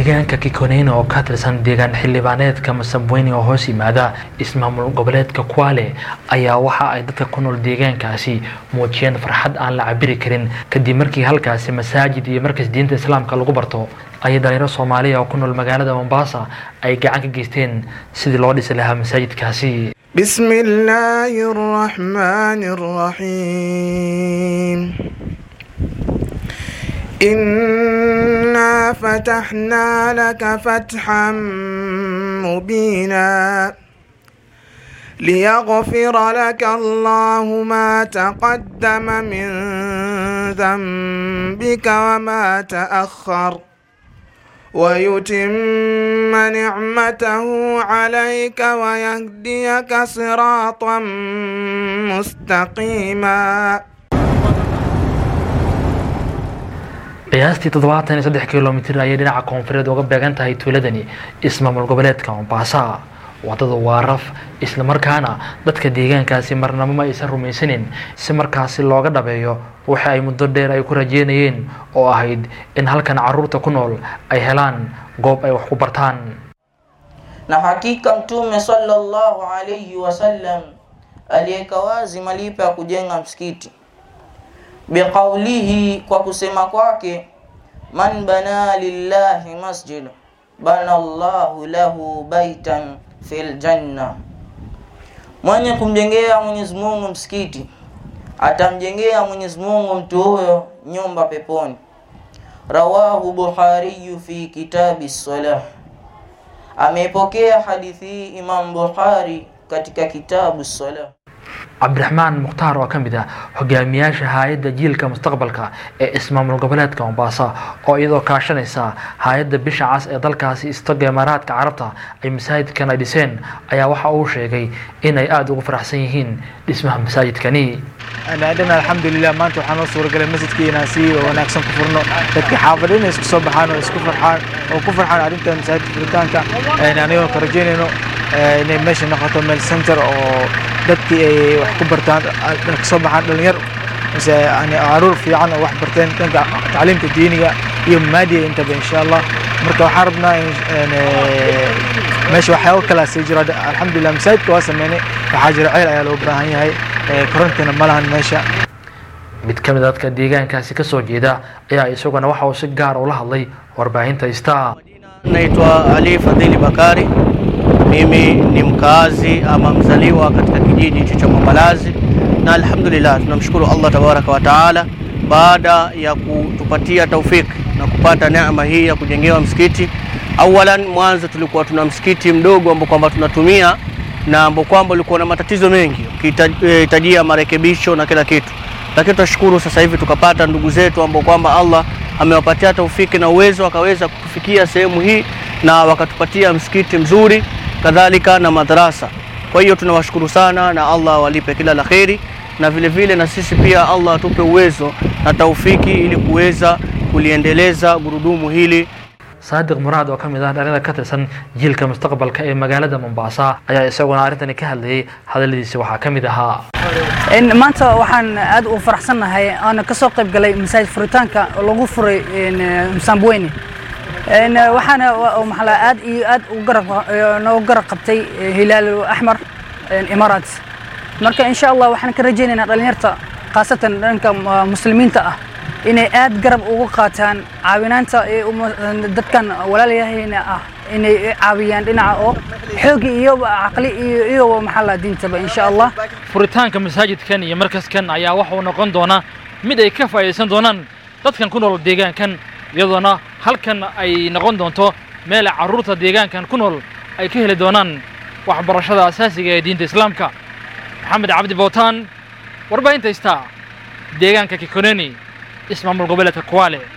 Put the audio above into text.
deegaanka kikoneyne oo ka tirsan deegaan xildhibaaneedka masabweyne oo hoos yimaada ismaamul goboleedka kwale ayaa waxa ay dadka ku nool deegaankaasi muujiyeen farxad aan la cabiri karin kadib markii halkaasi masaajid iyo markas diinta islaamka lagu barto ayay dhalinyaro soomaaliya oo ku nool magaalada mombasa ay gacan ka geysteen sidii loo dhisi lahaa masaajidkaasi بسم الله الرحمن الرحيم إنا فتحنا لك فتحا مبينا ليغفر لك الله ما تقدم من ذنبك وما تأخر ويتم نعمته عليك ويهديك صراطا مستقيما qiyaastii toddobaatan iyo saddex kilomitir ayay dhinaca koonfureed uga beegan tahay tuuladani ismaamul goboleedka mombasa wadada waa raf islamarkaana dadka deegaankaasi marnabo ma aysan rumaysanin si markaasi looga dhabeeyo waxa ay muddo dheer ay ku rajeynayeen oo ahayd in halkan caruurta ku nool ay helaan goob ay wax ku bartaan na hakika mtume sallallahu alayhi wasallam aliweka wazi malipo ya kujenga msikiti biqaulihi kwa kusema kwake man bana lillahi masjid bana Allahu lahu baitan fil janna, mwenye kumjengea Mwenyezi Mungu msikiti atamjengea Mwenyezi Mungu mtu huyo nyumba peponi. Rawahu Bukhari fi kitabi salah, ameipokea hadithi hii Imam Bukhari katika kitabu salah. cabdiraxmaan mukhtaar oo ka mid ah hogaamiyaasha hay-adda jiilka mustaqbalka ee ismaamul goboleedka mombasa oo iyadoo kaashanaysa hay-adda bisha cas ee dalkaasi istaga imaaraadka carabta ay masaajidkan ay dhiseen ayaa waxa uu sheegay inay aada ugu faraxsan yihiin dhismaha masaajidkani dhana alxamdulilah maanta waxaa noo suuragalay masjidkii inaan si wanaagsan ku furno dadka xaafadha inay isku soo baxaan oo isku farxaan oo ku farxaan arrinta masaajidka furitaanka anigoo ka rajeynayno inay meesha noqoto meel center oo dadkii ay wax ku bartaan ka soo baxaan dhalinyar mise yani caruur fiican oo wax barteen dhanka tacliimta diiniga iyo maadiga intaba insha allah marka waxaan rabnaa meesha waxyaabo kalaa sii jira alxamdulilah masaajidka waa sameynay waxaa jira ceel ayaa loo baahan yahay korontina ma lahan meesha mid ka mid a dadka deegaankaasi kasoo jeeda ayaa isaguna waxa uu si gaar ula hadlay warbaahinta star Naitwa Ali Fadhili Bakari. Mimi ni mkaazi ama mzaliwa katika kijiji hicho cha Mwambalazi, na alhamdulillah tunamshukuru Allah tabaraka wa taala baada ya kutupatia taufiki na kupata neema hii ya kujengewa msikiti. Awalan, mwanzo tulikuwa tuna msikiti mdogo ambao kwamba tunatumia na ambao kwamba ulikuwa na matatizo mengi ukihitajia marekebisho na kila kitu, lakini tunashukuru sasa hivi tukapata ndugu zetu ambao kwamba Allah amewapatia taufiki na uwezo wakaweza kufikia sehemu hii na wakatupatia msikiti mzuri kadhalika na madrasa. Kwa hiyo tunawashukuru sana na Allah walipe kila la kheri, na vile vile na sisi pia Allah atupe uwezo na taufiki ili kuweza kuliendeleza gurudumu hili. saadiq muraad oo ka mid ah dhalinyada ka tirsan jiilka mustaqbalka ee magaalada mombasa ayaa isaguna arrintani ka hadlayay hadaladiisi waxaa ka mid ahaa maanta waxaan aad u faraxsannahay aana kasoo qayb galay masaajid furitaanka oo lagu furay msambweni waxaana maxaa aad iyo aad noogu garab qabtay hilaal axmar imaaraat marka insha allah waxaan ka rajaynaynaa dhalinyarta khaasatan dhanka muslimiinta ah inay aad garab ugu qaataan caawinaanta dadkan walaalayahayna ah inay caawiyaan dhinaca oo xoogi iyo caqli iyo iyo maxalla diintaba insha allah furitaanka masaajidkan iyo markaskan ayaa waxa uu noqon doonaa mid ay ka faa'iidaysan doonaan dadkan ku nool deegaankan iyadoona halkan ay noqon doonto meel carruurta deegaankan ku nool ay ka heli doonaan waxbarashada asaasiga ee diinta islaamka maxamed cabdi bootaan warbaahinta star deegaanka kikoneni ismaamul goboleedka kwale